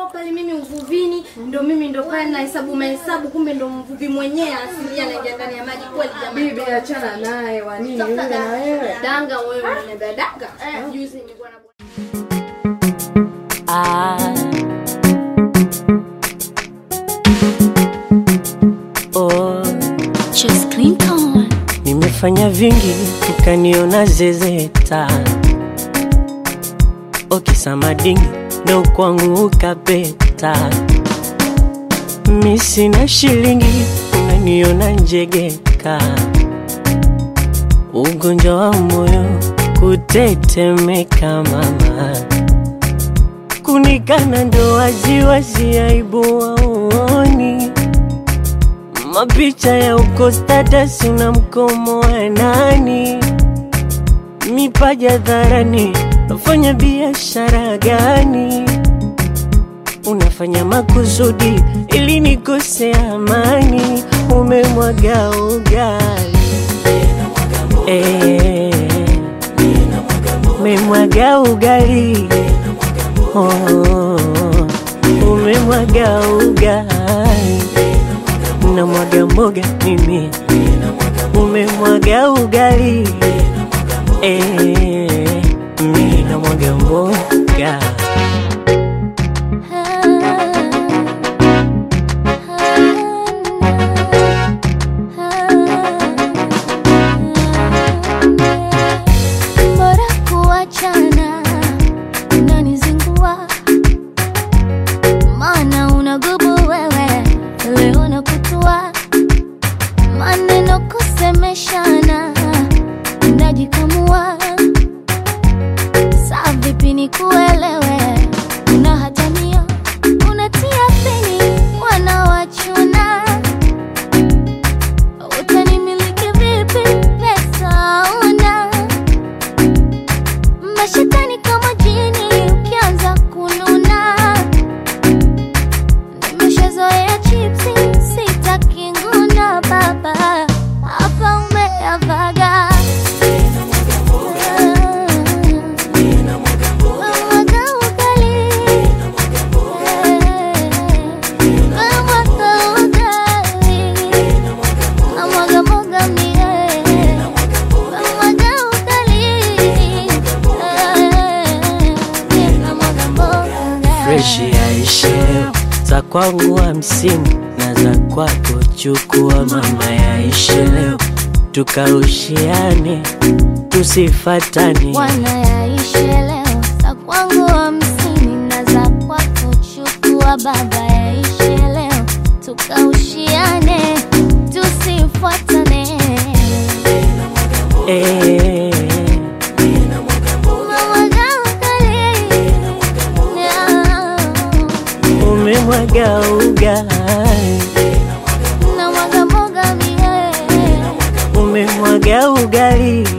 pale mimi uvuvini, ndo mimi ndo pale na hesabu mahesabu, kumbe ndo mvuvi mwenyewe asilia anaingia ndani ya maji kweli jamani. Bibi achana naye, wa nini yule na wewe? Danga wewe unaniambia danga? Juzi nilikuwa na Ah. Oh, Just Clinton. nimefanya vingi ukaniona zezeta okisamadingi ndo kwangu ukapeta mi sina shilingi unaniona njegeka ugonjwa wa moyo kutetemeka mama kunikana ndo waziwazi aibu waoni mapicha ya uko status una mkomo wa nani mipaja dharani nafanya biashara gani unafanya makusudi ili nikose amani umemwaga ugali Eh, umemwaga ugali oh, umemwaga ugali na mwaga mboga mimi umemwaga ugali eh, mi na mwaga mboga Bora kuachana, unanizingua maana unagubu wewe, leo nakutua maneno kusemeshana, unajikamua saa vipi nikuelewe, unahatania unatia pini wanawachuna utanimiliki vipi? Pesa una mashetani kama jini, ukianza kununa. Nimeshazoea chipsi, sitaki nguna baba, hapa umeyavaga Mwaga ugali. Mwaga ugali. Namwaga mwaga mie. Namwaga ugali. Namwaga mboga. freshi yaishe za kwangu hamsini na za kwako chukua mama yaishe leo tukaushiane tusifatane Bwana yaishe leo, za kwangu hamsini na za kwako chukua baba, yaishe leo tukaushiane, tusifuatane. eh, Namwaga ugali. umemwaga ugali Namwaga mboga mie. umemwaga ugali